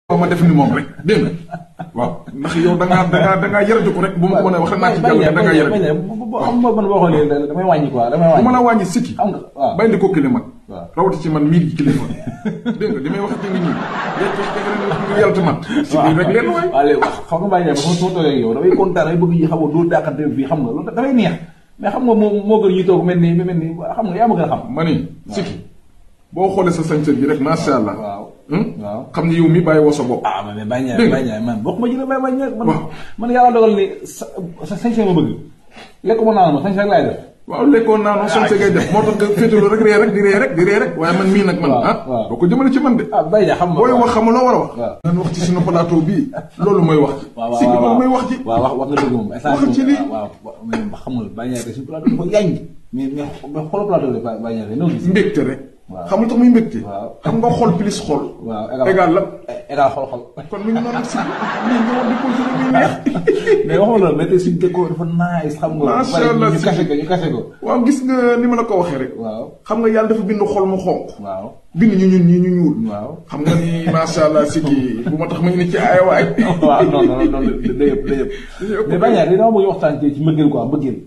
waaw ma def ni moom rek dégg nga waaw ndax yow da ngaa da ngaa da ngaa yaraju ko rek bu ma ko mën a wax naa ci jàll da ngaa yaraju xam nga man boo xoolee damay wàññi quoi damay bu wàññi. mën a wàññi sikki xam nga waaw bàyyi ko kili mag waaw. rawati ci man mii di kilifa dégg nga li may wax ci nit ñi yéen ci dégg nga yàlla mat sikki rek leen waay waaw léegi wax xam nga bàyyi ne ba ma soo toogee ak yow damay kontaan damay bëgg yi xam nga doo dàqante fii xam nga loolu dafay neex mais xam nga moo moo gën ñu toog mel ni mel ni xam nga yaa ma gën a xam. ma ni sikki boo xoolee sa sañse bi rek macha allah waaw hum? waaw. xam ni yow mi bàyyi woo sa bopp ah man mais bàyyi ñaar Dégg nga. bàyyi ñaar man bokk ma ci la bàyyi bàyyi ñaar man Waaw. man yàlla dogal ni sa sa sañ ma bëgg lekk ma naan ma sañ rek laay def. waaw lekkoon naa noonu sañse ngay def moo tax nga féetaloo rek ree rek di ree rek di ree rek waaye man mii nag man Waaw, ah waaw. boo ko jëmale ci man de ah bàyyi ñaar xam nga. booy wax xam nga loo war a wax waaw. nan wax ci suñu plateau bii loolu mooy wax ji waaw waaw sikki waaw loolu mooy wax ji waaw wax wax nga dëgg moom. Waxal ci lii. waaw waaw mais xam nga bàyyi ñaar suñu plateau dafa yaañ mais mais mais xoolal plateau bi bàyyi ñaar noo gis. mbégte rek Waaw. xam nga tax muy mbégte Waaw. xam nga xol plus xol waaw égal la égal xol xol. kon mi ngi noonu si lii ñoo di continuer muy neex mais waxuma loolu mais tey suñu décor dafa nice xam nga. Macha bari Allah, ñu si. kase ko ñu kase ko. waaw gis nga ni ma la ko waxee rek waaw xam nga yàlla dafa bind xol mu xonq waaw bind ñu ñun ñii ñu ñuul waaw. xam nga ni macha allah si kii bu ma tax ma ngi ne ci ay waay waaw non non non day yëpp day yëpp. mais bàyyi ñaar dama bëgg waxtaan ci mbëggeel quoi mbëggeel.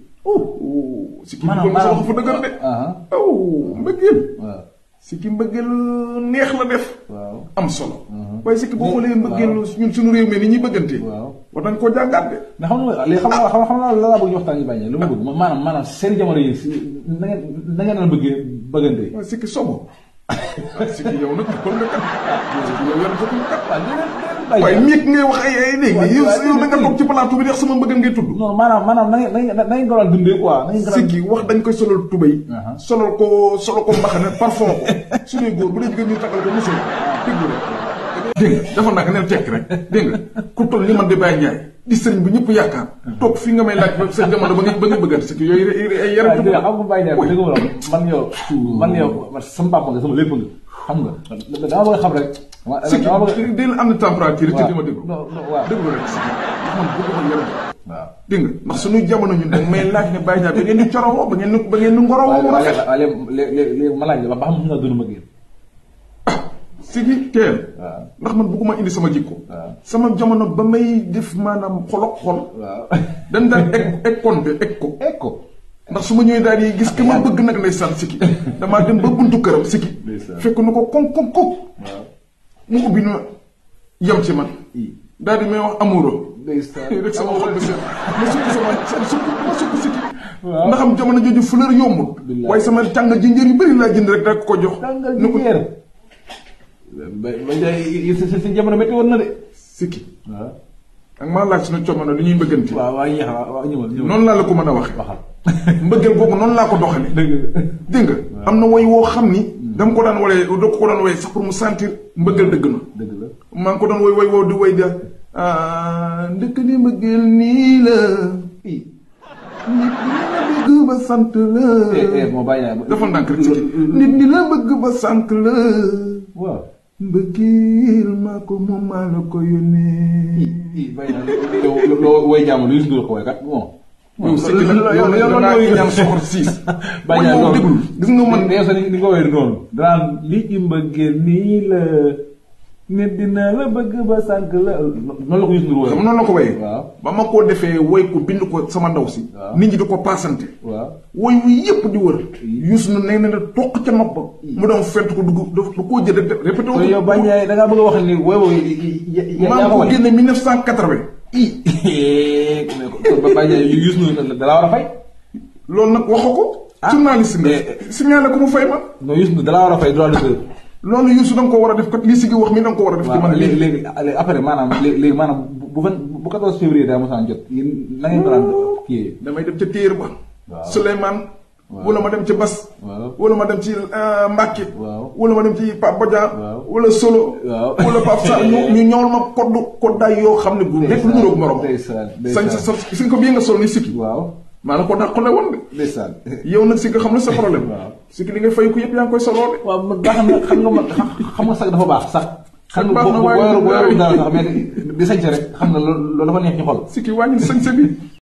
si kii bi sa wax fa dëgër de ah aw mbëggeel waaw si ki mbëggeel neex la def waaw am solo waaye si ki boo xoolee mbëggeel ñun suñu réew mi ni ñuy bëggante waaw. war nañ koo jàngaat de mais xam nga léegi xam nga xam nga xam nga la laa bëgg ñu waxtaan ci bàyyi ñaar lu ma bëgg maanaam maanaam seen jamono yi si na ngeen na ngeen daan bëggee bëggante. waaye si ki sobo si ki yow nag kon nga kat si ki yow yan ko kat waaw déedéet déedéet bàyyi waaye ñaar. miig ngay wax ay ay léegi Waaye- yow waaye- yow da nga toog ci plateau bi di wax sama mbëggeel ngay tudd non maanaam maanaam na ngeen na ngeen na ngeen ko daan dundee quoi na ngeen ko daan. sikki wax dañ koy solal tubéy Aha. solal ko solal ko mbaxane parfum ko suñuy góor bu dee jigéen ñu tagal ko musul dégg nga dégg nga dafa nag neen tekk rek dégg nga ku toll ni man di Baye Ndiaye di sëriñ bu ñëpp yaakaar toog fi nga may laaj ba sa jamono ba nga ba nga bëggante sikki yooyu ay yaram waaw dégg nga xam nga bàyyi ñaar dégg nga ma man yow man yow man sama papa nga sama lépp nga xam nga dama bëgg a xam rek. dama sikki dama bëgg dina am na température te di ma déglu non non waaw. déglu rek sikki ndax man bëgg ma yaram waaw. dégg nga ndax suñu jamono ñun dañ may laaj ne Baye Ndiaye ba ngeen di corowoo ba ngeen di ba ngeen di ngorowoo mu waaye rafet waaye léegi léegi léegi ma laaj la ba xam nga dund ma génn. sikki teel waaw ndax man bëgguma indi sama jikko waaw sama jamono ba may def maanaam xolok xol waaw. dañ daan egg egg konte egg ko egg ko. ndax su ma ñëwee daal di gis ki ma bëgg nag lay sant sikki damaa dem ba buntu këram sikki Ndeysaan. fekk na ko kon kon kon waaw. mu ubbi na yem ci man i daal di may wax amoureux ndeysaan. rek sama xol bi seet ma sukk sama sukk ma sukk sikki Waaw. ndax am jamono jooju fleur yombul Billaay. waaye sama tàng jinjër yu bëri laa jënd rek daa ko jox tàngal ni ko jinjeer. ba ba jaay si si jamono métti woon na de. sikki waaw. ak maa laaj suñu coono li ñuy bëggante waaw waaw yéex a waaw ñëwal ñëwal. noonu laa la ko mën a waxe waxal. mbëggeel googu noonu laa ko doxale dëgg la. dégg nga am na woy woo xam ni dama ko daan walee da ko daan woy sax pour mu sentir mbëggeel dëgg na dëgg la. maa ngi ko doon woy woy woo di woy de ndëkk ni mbëggeel nii la i nit ñi la bëgg ba sant la eh eh moo bàyyi naa. dafa ndànk rek si kii nit ñi la bëgg ba sant la waaw. mbëggeel maa ko moom maa la ko yónnee i bàyyi naa yow loo woy jàmm lu Youssou Ndour ko woy kat bon. yow si ki nag yow nag yow naa ñaan soxor siis bàyyi naa yow loolu déglu gis nga man yow sax ni ni nga woowee noonu. danaan li ci mbëggeel nii la. nit dina la bëgg ba sànq la. noonu la ko Youssou Ndour xam woowee. noonu la ko woyee waaw. ba ma koo defee woy ko bind ko sama ndaw si Waaw. nit ñi di ko paasante waaw. woy wi yëpp di wër Youssou na nee na ne toq ca nopp ba mu doon fent ko dugg da da koo jël rek répété kon yow bañ a da ngaa bëgg a wax ni woy woy yaa maa yaa ngi ko ko wane. génne 1980 i mais kon ba bañ a Youssou Ndour da laa war a fay. loolu nag waxu ko Ah. journaliste nga Mais- signalé ko mu fay ma non Youssou Ndour da laa war a fay droit d'auteur. loolu Youssou da nga ko war a def kat lii si gi wax mi da nga ko war a def ci waaw man léegi lii léegi léegi après maanaam léegi léegi maanaam bu bu vingt bu 14 février daa mosaan jot yéen na ngeen ko daan kii. damay dem ca téer ba Waaw. Souleymane Waaw. wala ma dem ci Bas waaw wala ma dem ci euh, Mbacke waaw. wala ma dem ci Pape Bodian Waaw. wala Solo Waaw. wala Pape Sarr ñu ñu ñëwal ma koddu koddaay yoo xam ne bu nekk lu niroog morom ndeysaan sañ ndeysaan sa sa si nga ko bii nga sol ni sikki waaw maa la ko dàqale woon de ndeysaan yow nag si nga xam ne sa problème Waaw. sikki li ngay fay ko yëpp yaa ngi koy soloo de waaw man baax na xam nga man xam nga sax dafa baax sax xam nga baax na boo boo waaye yoroo boo yoroo du dara sax mais di sañse rek xam nga loolu loolu dafa neex ci xol sikki wàññi sañse bi